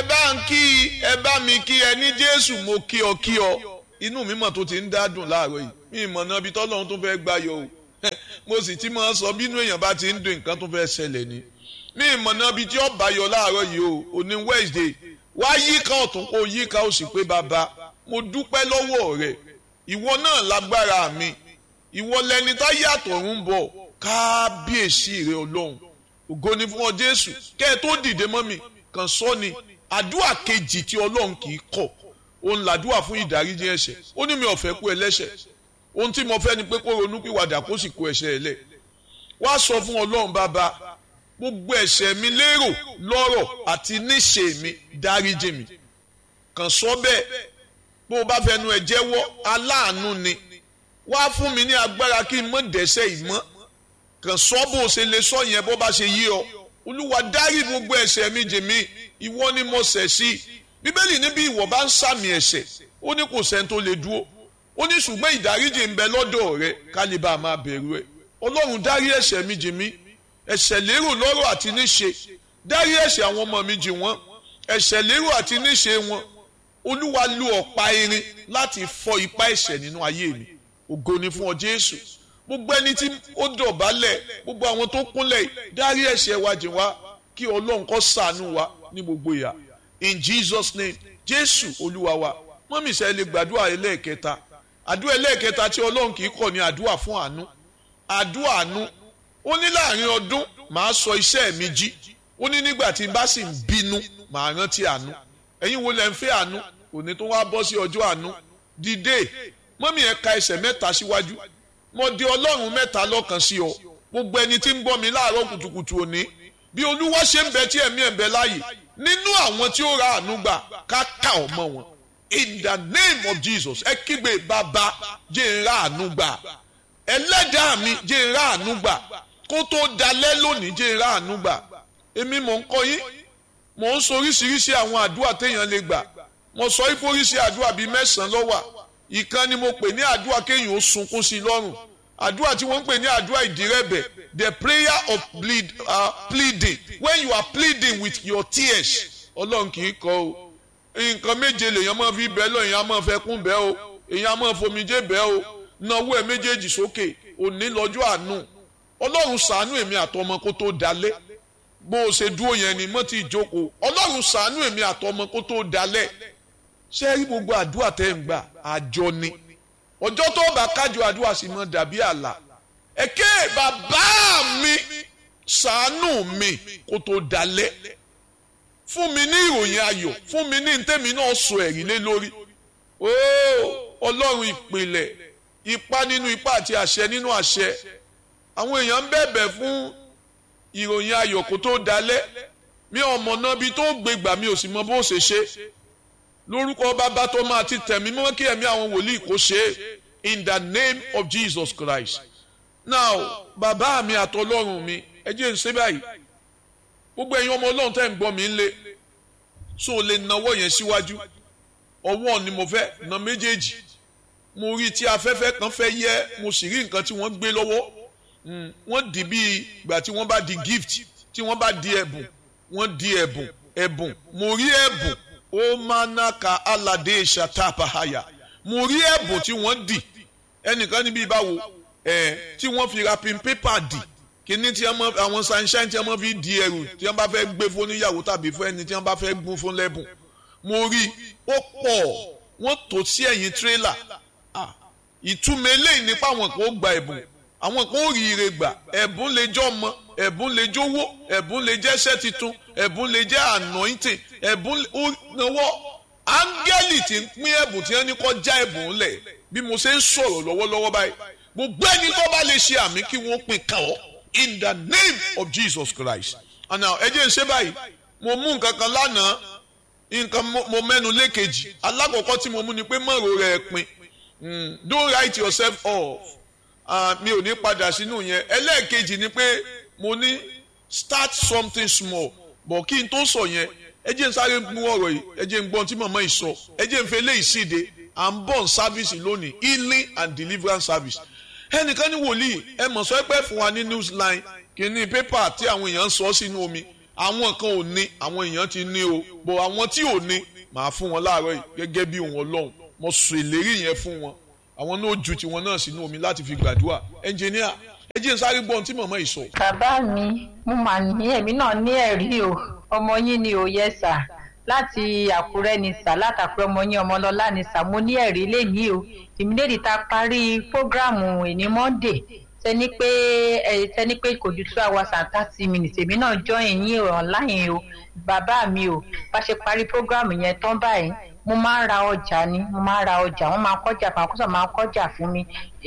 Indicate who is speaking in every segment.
Speaker 1: ẹ bá ń kí ẹ bá mi kí ẹ ní jésù mo kí ọ kí ọ inú mi mọ̀ tó ti ń dádùn láàárọ̀ yìí mi mọ̀ náà bí tọ́lọ́run tó fẹ́ gbá yọ o mo sì ti máa sọ bínú èèyàn bá ti ń dùn nǹkan tó fẹ́ ṣẹlẹ̀ ni mi mọ̀ náà bí tí ó bá yọ láàárọ̀ yìí o òní wednesday wá yíká ọ̀tún kó yíká ó sì pé bàbá mo dúpẹ́ lọ́wọ́ rẹ ìwọ náà lágbára mi ìwọ lẹni tá yàtọ̀ ń bọ̀ kábíyèsí rẹ ọlọ́run ògo ni fún ọ jésù kẹ́ ẹ tó dìde mọ́ mi kàn sọ ni àdúrà kejì tí ọlọ́run kì í kọ̀ òun làdúrà fún ìdáríjì ẹ̀ṣẹ̀ ó ní mi ò fẹ́ kú ẹlẹ́ṣẹ̀ ohun tí mo fẹ́ ni pé kó ronú pìwàdà kó sì kó ẹ̀ṣẹ̀ ẹ̀ lẹ̀ wá sọ fún ọlọ́run bàbá gbogbo ẹ̀ṣẹ̀ mi lérò lọ́rọ̀ àti níṣe mi dáríjì mi kàn sọ bẹ́ẹ̀ bó o bá fẹnu ẹ̀ jẹ́wọ́ aláàánú ni wá fún mi ní agbára kí n mọ̀ dẹ́ṣẹ̀ ìmọ̀ kàn sọ bó o ṣe lè sọ yẹn bó bá ṣe yí ọ olúwa dárí gbogbo ẹ̀ṣẹ̀ mi jì mí ìwọ ni mo ṣẹ̀ sí bíbélì níbi ìwọ bá ń sàmì ẹ̀ṣẹ̀ ó ní kò sẹ́ni tó lè dúró ó ní ṣùgbọ́n ìdáríjì ń bẹ lọ́dọ̀ rẹ kálíbà máa bẹ̀rù ẹ̀ ọlọ́run dárí ẹ̀ṣẹ̀ mi jì mí ẹ̀ṣẹ̀ lérò lọ́rọ̀ àti níṣe dárí ẹ̀ṣẹ̀ àwọn ọmọ mi jì wọ́n ẹ̀ṣẹ̀ lérò àti níṣe wọn olúwa lu ọ̀pá irin láti fọ́ ipá ẹ̀ṣẹ̀ nínú ayé mi ògo ni fún ọ jésù gbogbo ẹni tí ó dọ̀bálẹ̀ gbogbo àwọn tó kúnlẹ̀ dárí ẹ̀ṣẹ̀ wa jì wá kí ọlọ́run kó ṣàánú wa ní gbogbo ìyà in jesus name jésù olúwa wa mọ́mí sẹ́ lè gbàdúrà ẹlẹ́ẹ̀kẹta àdúrà ẹlẹ́ẹ̀kẹta tí ọlọ́run kì í kọ̀ ní àdúrà fún àánú àdúrà àánú ó ní láàrin ọdún màá sọ iṣẹ́ mi jí ó ní nígbà tí n bá sì ń bínú màá rántí àánú ẹ̀yin wo lẹ́ ń fẹ́ àánú òní tó wá bọ́ sí ọjọ́ àánú dìde mọ́mí ẹ̀ ka ẹsẹ̀ mẹ́ta síwájú mo di ọlọ́run mẹ́ta lọ́kàn sí ọ gbogbo ẹni tí ń bọ́ mi láàárọ̀ kùtùkùtù òní bí olúwa ṣe ń bẹ tí ẹ̀mí ẹ̀ ń bẹ láàyè nínú àwọn tí ó ra àánú gbà ká ká ọmọ wọn in the name of jesus ẹ kígbe bàbá jẹ́ ń ra àánú gbà ẹlẹ́dàá mi jẹ́ ń ra àánú gbà kó tó dalẹ́ lónìí jẹ́ ń ra àánú gbà èmi mò ń kọ́ yín mò ń sọ oríṣiríṣi àwọn àdúrà téèyàn lè gbà mo sọ ìforíṣi àdúrà bíi mẹ́sàn-án lọ́wọ́ ìkan ni mo pè ní àdúrà kéèyàn ó sunkún sí i lọ́rùn àdúrà tí wọ́n ń pè ní àdúrà ìdírẹ́bẹ̀ the prayer of plead, uh, pleading when you are pleading with your tears ọlọ́run kì í kọ́ o nǹkan méje lèèyàn máa fi bẹ́ẹ̀ lọ èèyàn máa fẹ́ kún bẹ́ẹ̀ o èèyàn máa fomijé bẹ́ẹ̀ o náwó ẹ̀ méjèèjì sókè òní lọ́jọ́ àánú ọlọ́run ṣàánú èmi àtọmọ kó tó dalẹ̀ bó o ṣe dúró yẹn ni mọ́ ti jókòó ọlọ́run ṣàánú èmi àtọmọ kó tó dalẹ̀ ṣé rí gbogbo àdúrà tẹ́ ń gbà àjọ ni ọjọ́ tó bá kájọ àdúrà sì mọ́ dàbí àlà ẹ̀kẹ́ bàbá mi ṣàánú mi kó tó dalẹ̀ fún mi ní ìròyìn ayọ̀ fún mi ní ntẹ́mi náà sọ ẹ̀rí lé lórí ooo ọlọ́run ìpìlẹ̀ ipá nínú ipá àti àṣẹ nínú àṣẹ àwọn èèyàn ń bẹ̀bẹ̀ fún ìròyìn ayọ̀ kó tó dalẹ̀ mi ò mọ̀ náà bí tó gbégbà mi ò sì mọ bó ṣe ṣe lórúkọ bàbá tó máa ti tẹ̀mí mọ́ kí ẹ̀mí àwọn wòlíì kó ṣe é in the name of Jesus Christ now bàbá mi àtọlọ́run mi ẹ jẹ́ ń ṣe báyìí gbogbo ẹ̀yin ọmọ ọlọ́run tẹ́ ń gbọ́ mi ń lé so lè nawọ́ yẹn síwájú ọwọ́ ni mo fẹ́ na méjèèjì mo rí tí afẹ́fẹ́ kan fẹ́ yẹ mo sì rí nǹkan tí wọ́n gbé lọ́wọ́ wọ́n dì bí ìgbà tí wọ́n bá di gift tí wọ́n bá di ẹ̀bùn wọ́n di ẹ̀bùn ẹ̀bùn mo rí ẹ̀bùn ó máa ná ka aládé ṣàtàpáhàyà mo rí ẹ̀bùn tí wọ́n dì ẹnìkan níbi ìbáwo ẹ̀ tí wọ́n fi wrapping paper dì kíní tí wọ́n àwọn sunshine tí wọ́n fi di ẹrù tí wọ́n bá fẹ́ gbé fún níyàwó tàbí fún ẹni tí wọ́n bá fẹ́ gún fún lẹ́bùn mo rí ó pọ̀ wọ́n tò sí ẹ̀yìn tírélà ìtumọ̀ eléyìí nípa àwọn kan ó gba ẹ̀bùn àwọn kan ó rí ire gbà ẹ̀bùn lè jẹ́ ọmọ ẹ̀bùn lè jówó ẹ̀bùn lè jẹ́ iṣẹ́ titun ẹ̀bùn lè jẹ́ anointing ẹ̀bùn ó náwó áńgẹ́lì tí ń pín ẹ̀bùn tí wọ́n ní kọ́ já ẹ̀bùn lẹ̀ bí mo ṣe ń sọ̀rọ̀ lọ́wọ́lọ́wọ́ báyìí gbogbo ẹni tó bá lè ṣe àmì kí wọ́n pín kàn ọ́ in the name of Jesus Christ and now ẹ jẹ́ ń ṣe báyìí mo mú nǹkan kan lánàá nǹkan mo mẹ́nu lékejì alákọ̀ọ́kọ́ tí mo mú ni pé mọ̀rọ̀ rẹ̀ pin don't write yourself off uh, mi ò ní padà sínú yẹn ẹlẹ́ẹ̀kejì ni pé mo ní start something small bọ̀ kí n tó sọ yẹn ẹ jẹ́ n sáré mú ọ̀rọ̀ yìí ẹ jẹ́ n gbọ́n tí màmá yìí sọ ẹ jẹ́ n fẹ́ lé ìsíde à ń bọ̀ service lónìí healing and deliverance service ẹnìkan ní wòlíì ẹ mọ̀ sọ pé fún wa ní newsline kìíní pépà tí àwọn èèyàn ń sọ sínú omi àwọn kan ò ní àwọn èèyàn ti ní o bọ̀ àwọn tí ò ní màá fún wọn láàárọ̀ yìí gẹ́gẹ́ bí òun ọlọ́run mo sọ ìlérí yẹn fún wọn àwọn náà ju tiwọn náà sínú omi láti fi gbàdúrà ẹnjìníà ẹ jẹ́ n sáré gbọ́ ohun tí màmá yìí sọ.
Speaker 2: bàbá mi mo mà ní èmi náà ní ẹ̀rí o ọmọ yín ni ò yẹ sà láti àkúrẹ́ ni sà látàkúrẹ́ ọmọ yín ọmọlọ́lá ni sà mo ní ẹ̀rí lẹ́yìn o ìmídèdì ta parí prógráàmù ìní monday tẹni pé ẹ tẹni pé kò ju two hours and thirty minutes èmi náà join yín online o bàbá mi o bá ṣe parí prógráàmù yẹn tán báyìí mo máa ń ra ọjà ni mo máa ń ra ọjà wọn máa ń kọjà fún akóso máa ń kọjà fún mi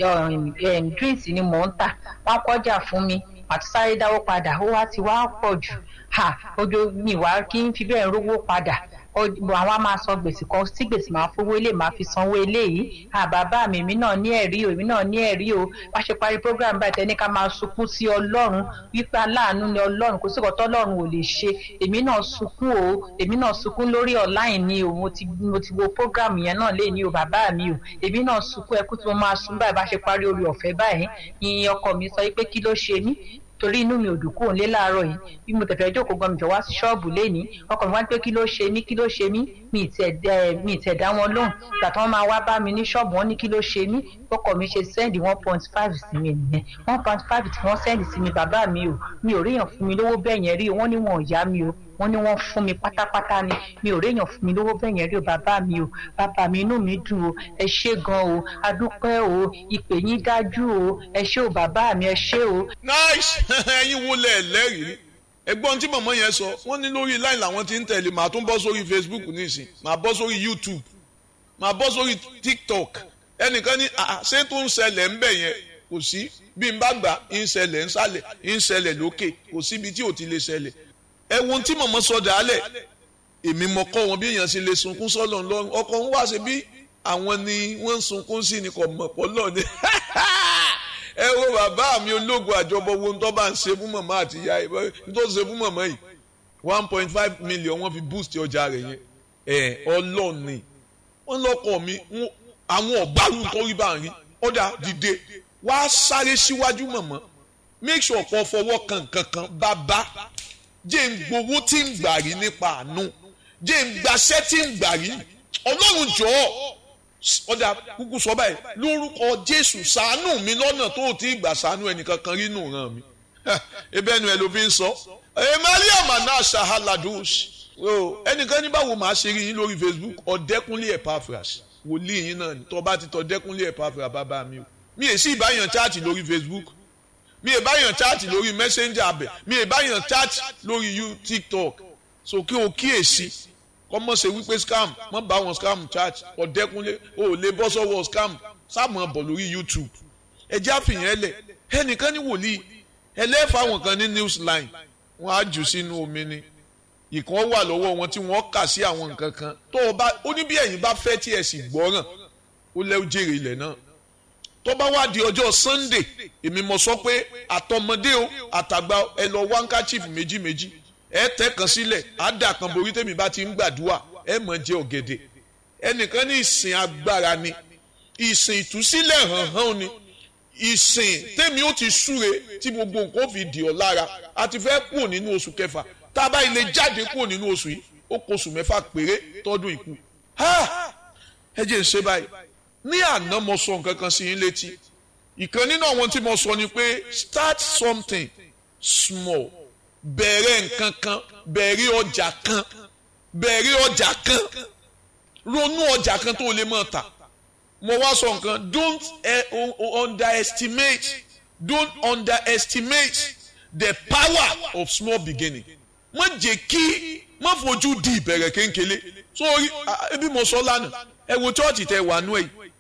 Speaker 2: drinks ni mò ń tà wọn kọjà fún mi àti sáré dáwó padà ó wá ti wá pọ̀ jù ha ojú mi wá kí n fi bẹ́ẹ̀ rówó padà àwọn a máa san gbèsè kan tí gbèsè máa fowó ilé máa fi sanwó eléyìí àbàbà mi èmi náà ní ẹ̀rí o èmi náà ní ẹ̀rí o wá ṣe parí program báyìí tẹ́ni ká máa sunkún sí ọlọ́run wípé aláàánú ni ọlọ́run kò sí ìkọ́ tọ́lọ́run ò lè ṣe èmi náà sunkún o èmi náà sunkún lórí online ni o mo ti mo ti wo program yẹn náà lé ní o bàbá mi o èmi náà sunkún ẹkú tí mo máa sun báyìí bá ṣe parí orí ọ̀fẹ́ báyìí ìyìn ọkọ mi sọ pé kí ló ṣe mí torí inú mi ò dùn kúrò nílé láàárọ̀ yìí bí mo tẹ̀fẹ̀ jókòó gan mi jọ wá sí ṣọ́ọ̀bù lénìí ọkọ mi wá pé kí ló ṣe mí kí ló ṣe mí mi ì tẹ̀ dá wọn lóhùn ìgbà tí wọ́n máa wá bá mi ní ṣọ́ọ̀bù wọn ní kí ló ṣe mí ọkọ mi ṣe sẹ́ndì one point five sí mi nìyẹn one point five tí wọ́n sẹ́ndì sí mi bàbá mi o mi ò ríyàn fún mi lówó bẹ́ẹ̀ yẹn rí o wọ́n ní wọn ò yá mi o wọ́n ní wọ́n fún mi pátápátá ni mi ò réèyàn fún mi lówó bẹ́ẹ̀ yẹn rí o bàbá mi o bàbá mi inú mi dùn o ẹ ṣé gan o adúpẹ́ o ìpè yín dájú o ẹ ṣé o bàbá mi ẹ ṣé o.
Speaker 1: nice ẹyin wo lẹ lẹ́rìí ẹgbọ́n tí mọ̀mọ́ yẹn sọ wọ́n ní lórí line làwọn ti ń tẹ̀lé màá tún bọ́ sórí Facebook nísìn màá bọ́ sórí YouTube màá bọ́ sórí TikTok ẹnìkan ní ṣé tó ń ṣẹlẹ̀ ń bẹ̀ yẹn kò sí bí n bá gbà ń ṣẹlẹ̀ ń ṣàlẹ̀ ń ṣẹlẹ̀ lókè kò síbi tí ò ti lè ṣẹlẹ̀ ẹ wo tí mọ̀mọ́ sọ dàálẹ̀ èmi mọ̀ kọ́ wọn bí èèyàn ṣe lè sunkún sọ́lọ̀ ńlọrun ọkọ̀ ń wá ṣe bí àwọn ni wọ́n ń sunkún sí ni kò mọ̀ pọ̀ lọ́ọ̀ ni ẹ wo bàbá mi ológun àjọbọ wo ń tọ́ bá ń ṣe fún mọ̀mọ́ àti ìyá ẹ̀ ń tó ṣe fún mọ̀mọ́ yìí one point five million wọ́n fi boost ọjà rẹ̀ yẹn ẹ̀ ọlọ́ọ̀ni wọ́n lọ́kọ̀ mi àwọn ọ̀gbárù tó rí bá ń rí ọ̀dà dìde wá sáré síwájú mọ̀mọ́ make sure kó fọwọ́ kan kankan bàbá jẹ́ ń gbowó tí ń gbà rí nípa àánú jẹ́ ń gbaṣẹ́ tí ń gbà rí ọlọ́run jọ̀ọ́ ọjà kúkú sọ báyìí lórúkọ jésù ṣàánú mi lọ́nà tó ti gbà ṣàánú ẹnìkankan rí nù ràn mí ebe ẹnu ẹ ló fi ń sọ emmanuel mana shahaladus ẹnìkan ní báwo màá ṣe rí yín lórí facebook ọ̀dẹ́kúnlé epaphras wòlíì yín náà tó bá ti tọ́ ọ̀dẹ́kúnlé epaphras bàbá mi o mi èsì ìbáyàn chaati lórí facebook mi ì báyàn chaati lórí messenger abẹ mi ì báyàn chaati lórí you tiktok so kí o kíyèsí kọ́mọ̀ ṣe wípé scam mọ́ bá wọn scam chaati ọ̀dẹ́kunlé o ò lè bọ́ sọ́wọ́ scam sáàmù bọ̀ lórí youtube ẹjẹ́ àfihàn ẹlẹ̀ ẹnìkan ní wòlíì ẹlẹ́fà wọn kan ní newsline wọn á jù sínú omi ni ìkan wà lọ́wọ́ wọn tí wọ́n kà sí àwọn nǹkan kan tó o bá ó ní bí ẹ̀yin bá fẹ́ tí ẹ̀ sì gbọ́ràn ó lẹ́wọ́ jèrè ilẹ̀ náà tó bá wá di ọjọ́ sunday èmi mọ̀ sọ pé àtọmọdé o àtàgbà ẹ lọ wáńkàchíf méjì méjì ẹ tẹ́ kan sílẹ̀ á dà kan borí tèmi bá ti ń gbàdúrà ẹ mọ̀ jẹ ọ̀gẹ̀dẹ̀ ẹnìkan ní ìsìn agbára ni ìsìn ìtúsílẹ̀ hàn hàn ni ìsìn tèmi ó ti súre tí gbogbo nǹkan ó fi dì ọ́ lára a ti fẹ́ kúrò nínú oṣù kẹfà tá a bá ilé jáde kúrò nínú oṣù yìí ó kó oṣù mẹ́fà péré tọ́dún ìkú ẹ jẹ́ ń ṣe báyìí ní àná mo sọ nǹkan kan sí yín létí ìkan nínú àwọn tí mo sọ ni pé start something small bẹ̀rẹ̀ nǹkan kan bẹ̀rẹ̀ ọjà kan bẹ̀rẹ̀ ọjà kan ronú ọjà kan tó lè mọ̀ ta mo wá sọ nǹkan don't uh, underestimate don't underestimate the power of small beginning má jẹ́ kí má fojú di ìbẹ̀rẹ̀ kéńkélé sórí ebi mo sọ lánàá ẹ wo chọ́ọ̀chì tẹ wà nú ẹ̀ yìí